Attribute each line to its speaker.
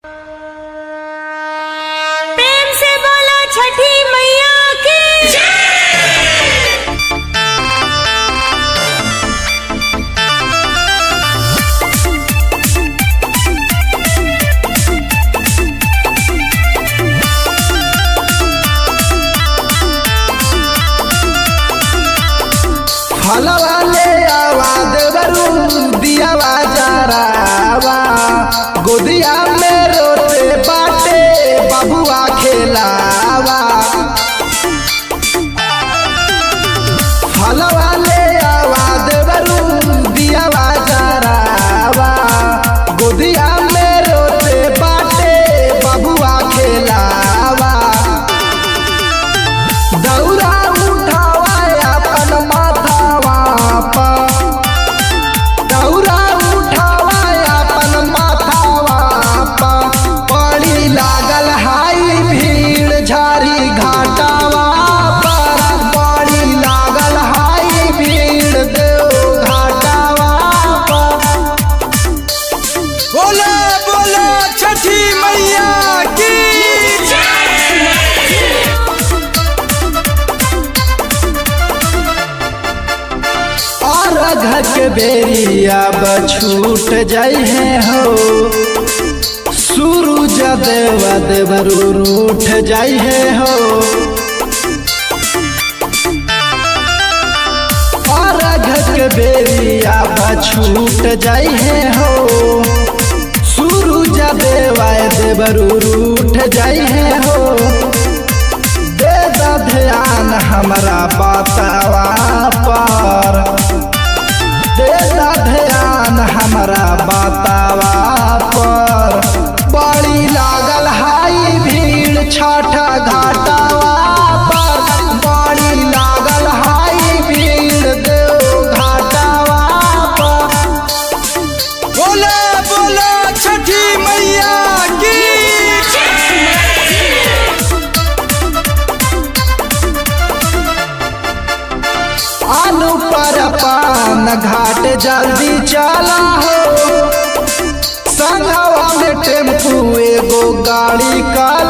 Speaker 1: छठी मैया की
Speaker 2: फलवा ले आवाद बरू दियावा जरावा गोदिया में रोते बाटे बबुआ खेलावा फलवा ले आवाद बरू दियावा जरावा गोदिया में रोते बाटे बबुआ खेलावा दौरा उठावा अपन माथावा पर दौरा उठावा अपन माथावा पर पड़ी लागल हाई भीड़ झारी घाटावा पर पड़ी लागल हाई भीड़ देव घाटावा पर
Speaker 3: बोले बोले छठी मैया की
Speaker 2: और घर के बेरिया छूट जाई है हो सूरज देव देवरू रूठ जाई है हो और घर के बेरिया छूट जाई है हो सूरज देवाय देवरू रूठ जाई है हो दे दा ध्यान हमरा बतावा पर दे दा ध्यान हमरा बतावा पर बड़ी लागल हाई भीड़ छठा घाटावा पर बड़ी लागल हाई भीड़ देव घाटावा पर
Speaker 3: बोले बोले छठी मैया की
Speaker 2: आलू पर पान घाट जल्दी चला हो संगवा में टेम्पू एगो गाड़ी का